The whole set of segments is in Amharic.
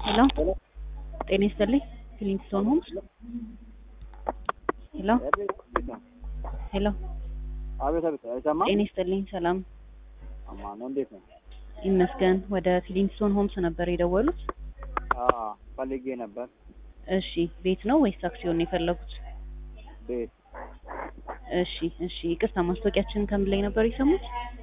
ሄሎ ጤና ይስጥልኝ ክሊንግስቶን ሆምስ ሄሎ ሄሎ አቤት አቤት፣ አይሰማም? ጤና ይስጥልኝ ሰላም አማ ነው። እንዴት ነው? ይመስገን ወደ ክሊንግስቶን ሆምስ ነበር የደወሉት አዎ ፈልጌ ነበር። እሺ ቤት ነው ወይስ አክሲዮን ነው የፈለጉት ቤት እሺ እሺ ይቅርታ ማስታወቂያችንን ከምን ላይ ነበር የሰሙት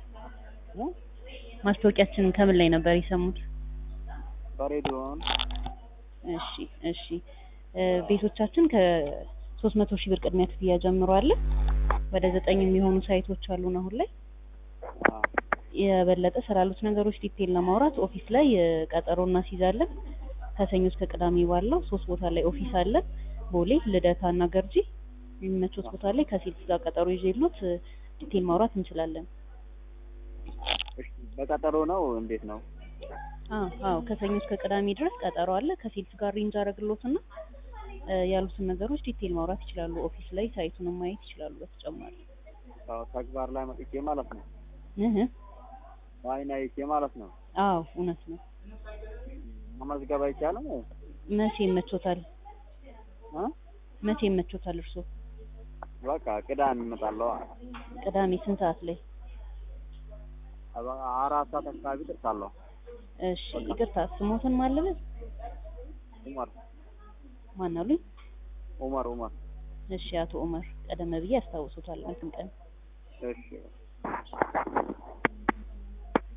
ማስታወቂያችንን ከምን ላይ ነበር የሰሙት በሬዲዮን እሺ እሺ እ ቤቶቻችን ከሶስት መቶ ሺህ ብር ቅድሚያ ክፍያ ጀምሮ አለ ወደ ዘጠኝ የሚሆኑ ሳይቶች አሉን አሁን ላይ አ የበለጠ ስላሉት ነገሮች ዲቴል ለማውራት ኦፊስ ላይ እ ቀጠሮ እናስይዛለን ከሰኞ እስከ ቅዳሜ ባለው ሶስት ቦታ ላይ ኦፊስ አለ ቦሌ ልደታ እና ገርጂ የሚመቹት ቦታ ላይ ከሴልስ ጋር ቀጠሮ ይዤሎት እ ዲቴል ማውራት እንችላለን እሺ፣ በቀጠሮ ነው እንዴት ነው? አዎ አዎ ከሰኞ እስከ ቅዳሜ ድረስ ቀጠሮ አለ ከሴልስ ጋር ሬንጅ አደረግሎትና እ ያሉትን ነገሮች ዲቴል ማውራት ይችላሉ ኦፊስ ላይ ሳይቱንም ማየት ይችላሉ በተጨማሪ አዎ ተግባር ላይ መጥቼ ማለት ነው። እህ በዓይን አይቼ ማለት ነው። አዎ እውነት ነው መመዝገብ አይቻልም? መቼ ይመቾታል እ መቼ ይመቾታል እርስዎ በቃ ቅዳሜ እመጣለሁ። ቅዳሜ ስንት ሰዓት ላይ አባ- አራት ሰዓት አካባቢ ደርሳለሁ። እሺ ይቅርታ ስሞትን ማለበት ኡመር ማን አሉኝ ኡመር ኡመር። እሺ አቶ ኡመር ቀደም ብዬ ያስታውሱታል እንትን ቀን እሺ